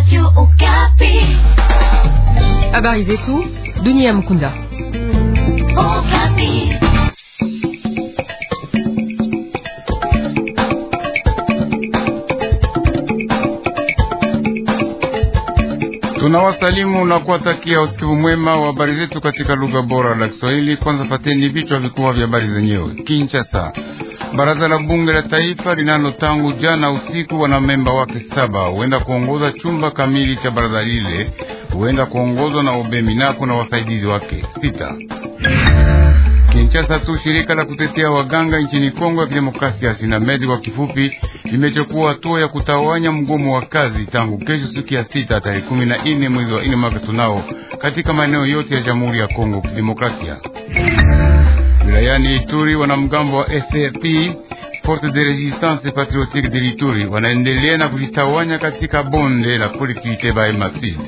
Habari zetu dunia Mkunda. Tunawasalimu na kuwatakia usikivu mwema wa habari zetu katika lugha bora la Kiswahili. Kwanza fateni vichwa vikubwa vya habari zenyewe. Kinshasa, baraza la bunge la taifa linalo tangu jana usiku wana memba wake saba huenda kuongoza chumba kamili cha baraza lile, huenda kuongozwa na Obeminako na wasaidizi wake sita. Kinshasa tu shirika la kutetea waganga nchini Kongo ya Kidemokrasia SINAMED kwa kifupi limechukua hatua ya kutawanya mgomo wa kazi tangu kesho siku ya sita tarehe kumi na nne mwezi wa nne mwaka tunao katika maeneo yote ya Jamhuri ya Kongo Kidemokrasia. Wilayani Ituri, wanamgambo wa FRP Force de Resistance Patriotique de Ituri wanaendelea na kujitawanya katika bonde la Polikite ba Masidi.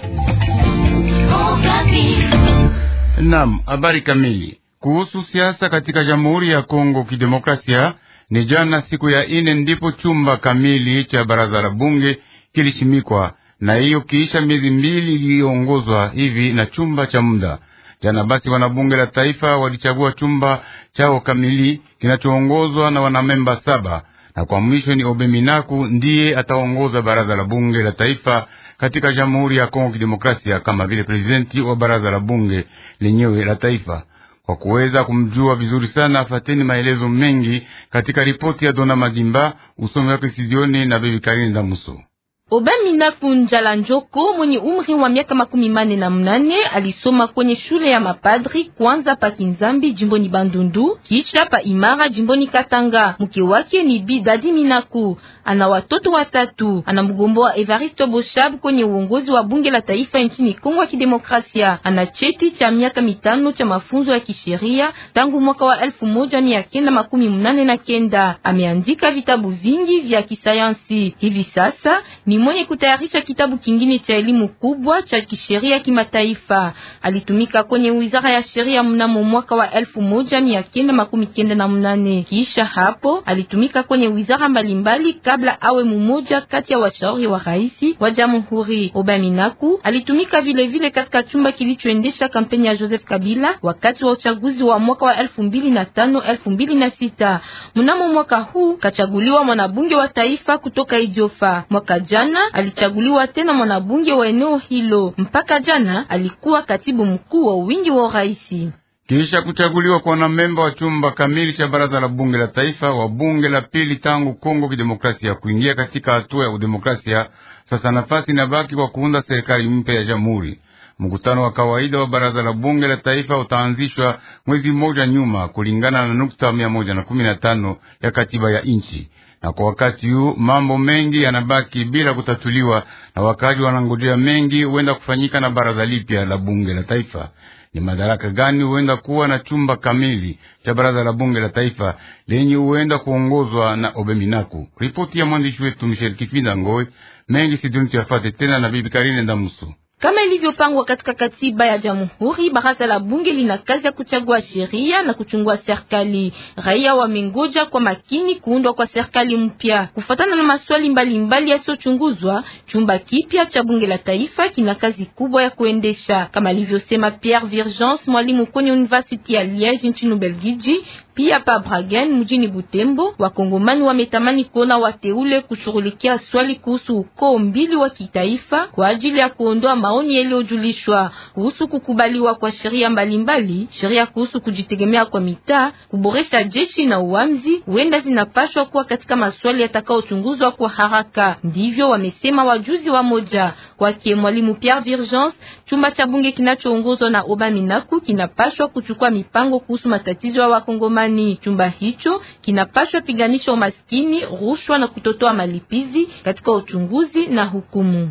Naam, habari kamili kuhusu siasa katika Jamhuri ya Kongo Kidemokrasia. Ni jana siku ya ine ndipo chumba kamili cha baraza la bunge kilishimikwa, na hiyo kiisha miezi mbili iliyoongozwa hivi na chumba cha muda. Jana basi wanabunge la taifa walichagua chumba chao kamili kinachoongozwa na wanamemba saba, na kwa mwisho ni Obeminaku ndiye ataongoza baraza la bunge la taifa katika Jamhuri ya Kongo Kidemokrasia kama vile prezidenti wa baraza la bunge lenyewe la taifa. Kwa kuweza kumjua vizuri sana, fateni maelezo mengi katika ripoti ya Dona Madimba, usomi wake Sizioni na Bibi Karine Damuso. Obaminaku Njala Njoko mwenye umri wa miaka makumi mane na mnane alisoma kwenye shule ya mapadri kwanza pa Kinzambi jimboni Bandundu kisha pa Imara jimboni Katanga. Mke wake ni Bi Dadi Minaku, ana watoto watatu. Ana mgombo wa Evaristo Boshab kwenye uongozi wa bunge la taifa nchini Kongo ya Kidemokrasia. Ana cheti cha miaka mitano cha mafunzo ya kisheria tangu mwaka wa elfu moja mia kenda makumi mnane na kenda. Ameandika vitabu vingi vya kisayansi. Hivi sasa ni mwenye kutayarisha kitabu kingine cha elimu kubwa cha kisheria kimataifa. Alitumika kwenye wizara ya sheria mnamo mwaka wa elfu moja mia kenda makumi kenda na mnane. Kisha hapo alitumika kwenye wizara mbalimbali kabla awe mmoja kati ya washauri wa rais wa jamhuri. Obaminaku alitumika vile vile katika chumba kilichoendesha kampeni ya Joseph Kabila wakati wa uchaguzi wa mwaka wa elfu mbili na tano elfu mbili na sita. Mnamo mwaka huu kachaguliwa mwanabunge wa taifa kutoka Idiofa. Mwaka jana alichaguliwa tena mwanabunge wa eneo hilo. Mpaka jana alikuwa katibu mkuu wa wingi wa uraisi. Kisha kuchaguliwa kwa wanamemba wa chumba kamili cha baraza la bunge la taifa wa bunge la pili tangu Kongo Kidemokrasia kuingia katika hatua ya udemokrasia, sasa nafasi inabaki kwa kuunda serikali mpya ya jamhuri. Mkutano wa kawaida wa baraza la bunge la taifa utaanzishwa mwezi mmoja nyuma kulingana na nukta mia moja na kumi na tano ya katiba ya nchi na kwa wakati huu mambo mengi yanabaki bila kutatuliwa, na wakazi wanangojea mengi huenda kufanyika na baraza lipya la bunge la taifa. Ni madaraka gani huenda kuwa na chumba kamili cha baraza la bunge la taifa lenye huenda kuongozwa na Obeminaku? Ripoti ya mwandishi wetu Michel Kifinda Ngoi mengi siduni tuyafate tena na bibi Karine Ndamuso. Kama ilivyopangwa katika katiba ya jamhuri, baraza la bunge lina kazi ya kuchagua sheria na kuchungua serikali. Raia wamengoja kwa makini kuundwa kwa serikali mpya. Kufuatana na maswali mbalimbali yasiyochunguzwa, chumba kipya cha bunge la taifa kina kazi kubwa ya kuendesha, kama alivyosema Pierre Virgence, mwalimu kwenye University ya Liege nchini Ubelgiji. Pia pa Bragen mjini Butembo, wakongomani wametamani kuona wateule kushughulikia swali kuhusu ukoo mbili wa kitaifa kwa ajili ya kuondoa maoni yaliyojulishwa kuhusu kukubaliwa kwa sheria mbalimbali, sheria kuhusu kujitegemea kwa mitaa, kuboresha jeshi na uamzi, huenda zinapashwa kuwa katika maswali yatakayochunguzwa kwa haraka. Ndivyo wamesema wajuzi wa moja. Kwake mwalimu Pierre Virgence, chumba cha bunge kinachoongozwa na Obaminaku kinapashwa kuchukua mipango kuhusu matatizo ya wakongomani. Chumba hicho kinapashwa piganisha umaskini, rushwa na kutotoa malipizi katika uchunguzi na hukumu.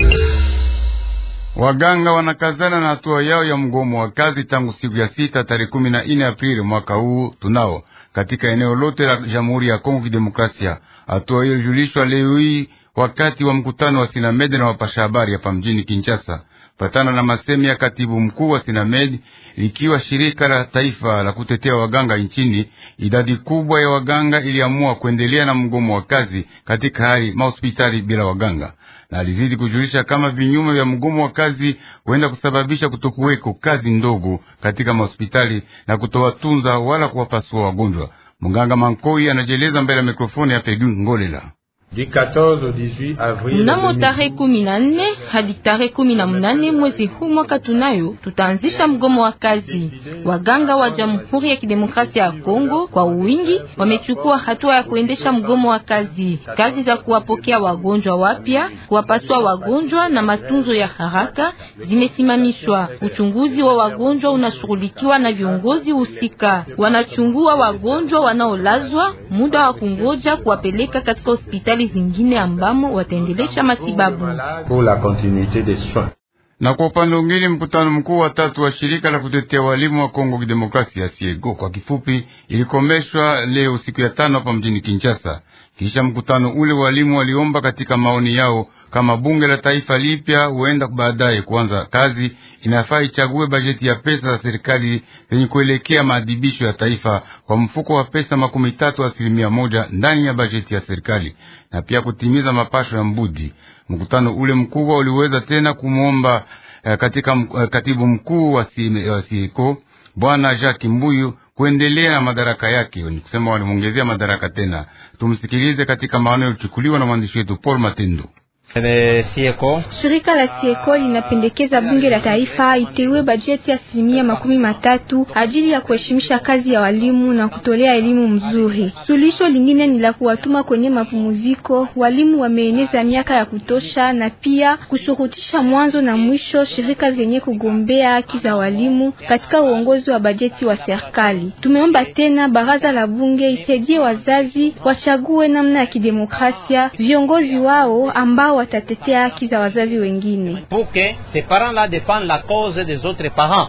Waganga wanakazana na hatua yao ya mgomo wa kazi tangu siku ya sita tarehe kumi na nne Aprili mwaka huu tunao katika eneo lote la Jamhuri ya Kongo Kidemokrasia. Hatua hiyo ilijulishwa leo hii wakati wa mkutano wa Sinamede na wapasha habari hapa mjini Kinshasa. Patana na masemi ya katibu mkuu wa Sinamedi, likiwa shirika la taifa la kutetea waganga nchini, idadi kubwa ya waganga iliamua kuendelea na mgomo wa kazi katika hali mahospitali bila waganga. na alizidi kujulisha kama vinyume vya mgomo wa kazi huenda kusababisha kutokuweko kazi ndogo katika mahospitali na kutowatunza wala kuwapasua wagonjwa. Munganga Mankoi anajeleza mbele ya mikrofoni ya Pegu Ngolela. Mnamo tarehe kumi na nne hadi tarehe kumi na mnane mwezi huu mwaka tunayo tutaanzisha mgomo wa kazi. Waganga wa Jamhuri ya Kidemokrasia ya Kongo kwa wingi wamechukua hatua ya kuendesha mgomo wa kazi. Kazi za kuwapokea wagonjwa wapya, kuwapasua wagonjwa na matunzo ya haraka zimesimamishwa. Uchunguzi wa wagonjwa unashughulikiwa na viongozi husika, wanachungua wagonjwa wanaolazwa, muda wa kungoja kuwapeleka katika hospitali zingine ambamo wataendelesha matibabu. Na kwa upande mwingine, mkutano mkuu wa tatu wa shirika la kutetea walimu wa Kongo Kidemokrasia siego kwa kifupi, ilikomeshwa leo siku ya tano hapa mjini Kinshasa. Kisha mkutano ule, walimu waliomba katika maoni yao kama bunge la taifa lipya huenda baadaye kuanza kazi, inafaa ichague bajeti ya pesa za serikali zenye kuelekea maadhibisho ya taifa kwa mfuko wa pesa makumi tatu asilimia moja ndani ya bajeti ya serikali na pia kutimiza mapasho ya mbudi. Mkutano ule mkubwa uliweza tena kumwomba eh, katika eh, katibu mkuu wa sieko bwana Jacques Mbuyu kuendelea na madaraka yake, ni kusema walimwongezea madaraka tena. Tumsikilize katika maoni yaliyochukuliwa na mwandishi wetu Paul Matendo. Shirika la Sieko linapendekeza bunge la taifa iteue bajeti ya asilimia makumi matatu ajili ya kuheshimisha kazi ya walimu na kutolea elimu mzuri. Suluhisho lingine ni la kuwatuma kwenye mapumziko walimu wameeneza miaka ya kutosha, na pia kushurutisha mwanzo na mwisho shirika zenye kugombea haki za walimu katika uongozi wa bajeti wa serikali. Tumeomba tena baraza la bunge isaidie wazazi wachague namna ya kidemokrasia viongozi wao ambao watatetea haki za wazazi wengine. Pour que ces parents-là défendent la cause des autres parents.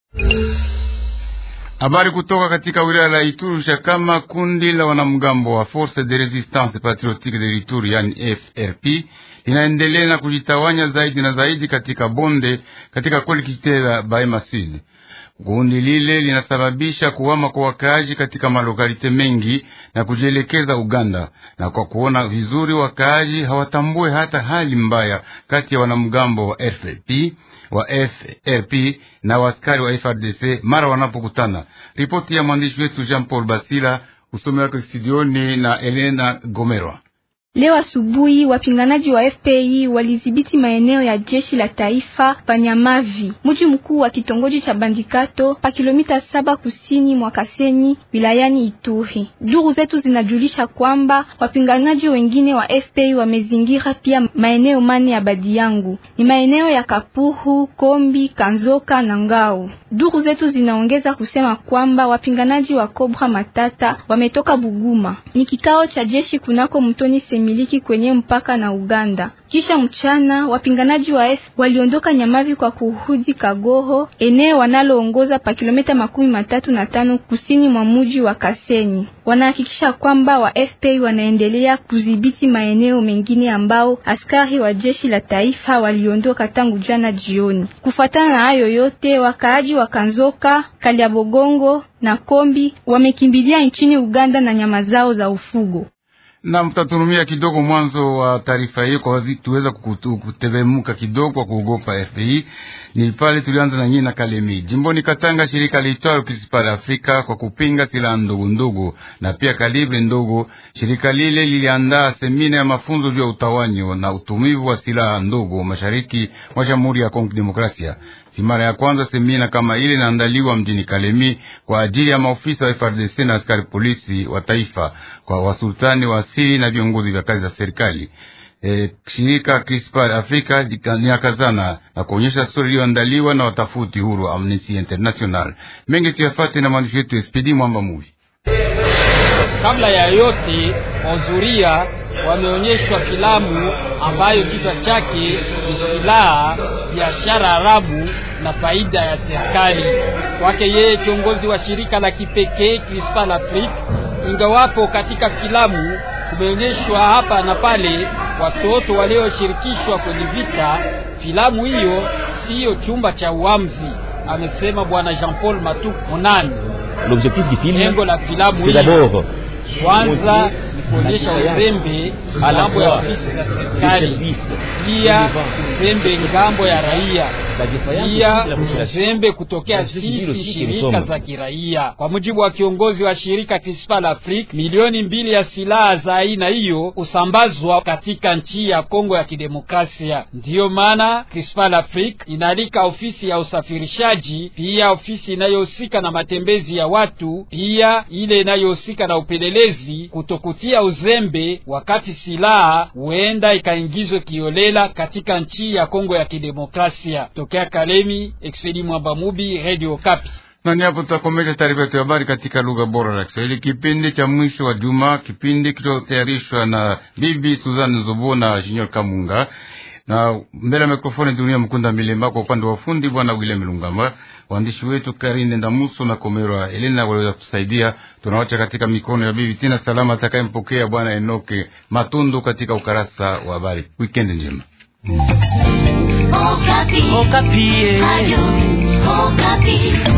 Habari kutoka katika wilaya la Ituri kama kundi la wanamgambo wa Force de Resistance Patriotique de Ituri yani FRP linaendelea na kujitawanya zaidi na zaidi katika bonde katika kolekite la Bahema Sud. Kundi lile linasababisha kuhama kwa wakaaji katika malokalite mengi na kujielekeza Uganda, na kwa kuona vizuri wakaaji hawatambue hata hali mbaya kati ya wanamgambo wa FRP wa FRP na waskari wa FRDC mara wanapokutana. Ripoti ya mwandishi wetu Jean Paul Basila, usomi wake studioni na Elena Gomerwa. Leo asubuhi wapinganaji wa FPI walidhibiti maeneo ya jeshi la taifa Panyamavi, mji mkuu wa kitongoji cha Bandikato pa kilomita saba kusini mwa Kasenyi wilayani Ituri. Duru zetu zinajulisha kwamba wapinganaji wengine wa FPI wamezingira pia maeneo mane ya Badiyangu, ni maeneo ya Kapuhu, Kombi, Kanzoka na Ngao. Duru zetu zinaongeza kusema kwamba wapinganaji wa Kobra Matata wametoka Buguma. Ni kikao cha jeshi kunako mtoni miliki kwenye mpaka na Uganda. Kisha mchana wapinganaji wa F waliondoka Nyamavi kwa kurudi Kagoho, eneo wanaloongoza pa kilomita makumi matatu na tano kusini mwa muji wa Kasenyi. Wanahakikisha kwamba wa FPI wanaendelea kudhibiti maeneo mengine ambao askari wa jeshi la taifa waliondoka tangu jana jioni. Kufuatana na hayo yote, wakaaji wa Kanzoka, Kaliabogongo na Kombi wamekimbilia nchini Uganda na nyama zao za ufugo na mtaturumia kidogo mwanzo wa taarifa hiyo kwa tuweza kuteremuka kidogo kwa kuogopa FPI. Ni pale tulianza na nyina Kalemi jimboni Katanga, shirika liitwalo Principal Afrika kwa kupinga silaha ndogo ndogo na pia kalibre ndogo. Shirika lile liliandaa semina ya mafunzo juu ya utawanyo na utumivu wa silaha ndogo mashariki mwa Jamhuri ya Kongo Demokrasia. Si mara ya kwanza semina kama ile inaandaliwa mjini Kalemi kwa ajili ya maofisa wa FRDC na askari polisi wa taifa kwa wasultani wa asili na viongozi vya kazi za serikali. E, shirika Crispal Afrika liakazana na kuonyesha stori iliyoandaliwa na watafuti huru wa Amnesty International. Mengi tuyafate na mwandishi wetu SPD Mwamba Muvi. Kabla ya yote, wahudhuria wameonyeshwa filamu ambayo kichwa chake ni silaha, biashara haramu na faida ya serikali. Kwake yeye kiongozi wa shirika la kipekee Crispal Afrique, ingawapo katika filamu kumeonyeshwa hapa na pale watoto walioshirikishwa kwenye vita, filamu hiyo siyo chumba cha uamzi, amesema bwana Jean Paul Matu Monani. L'objectif du film, Lengo la filamu c'est d'abord kwanza ni kuonyesha uzembe ngambo ya ofisi za serikali, pia uzembe ngambo ya raia, pia uzembe kutokea sisi shirika za kiraia. Kwa mujibu wa kiongozi wa shirika Crispal Afrique, milioni mbili ya silaha za aina hiyo husambazwa katika nchi ya Kongo ya Kidemokrasia. Ndiyo maana Crispal Afrique inaalika ofisi ya usafirishaji, pia ofisi inayohusika na matembezi ya watu, pia ile inayohusika na upelelezi kutokutia uzembe wakati silaha huenda ikaingizwe kiolela katika nchi ya Kongo ya Kidemokrasia. Tokea Kalemi, Expedi Mwamba Mubi, Radio Kapi. Nani hapo tutakomesha taarifa yetu ya habari katika lugha bora la Kiswahili, kipindi cha mwisho wa juma, kipindi kilichotayarishwa na bibi Suzanne Zobo na Junior Kamunga na mbele ya mikrofoni Dunia Mkunda Milema, kwa upande wa fundi bwana William Lungamba, waandishi wetu Karine Ndamuso na Komero Elena waliweza kusaidia. Tunawacha katika mikono ya bibi Tina Salama atakayempokea bwana Enoke Matundu katika ukarasa wa habari. Weekend njema. Okapi. Okapi. Ayo, Okapi.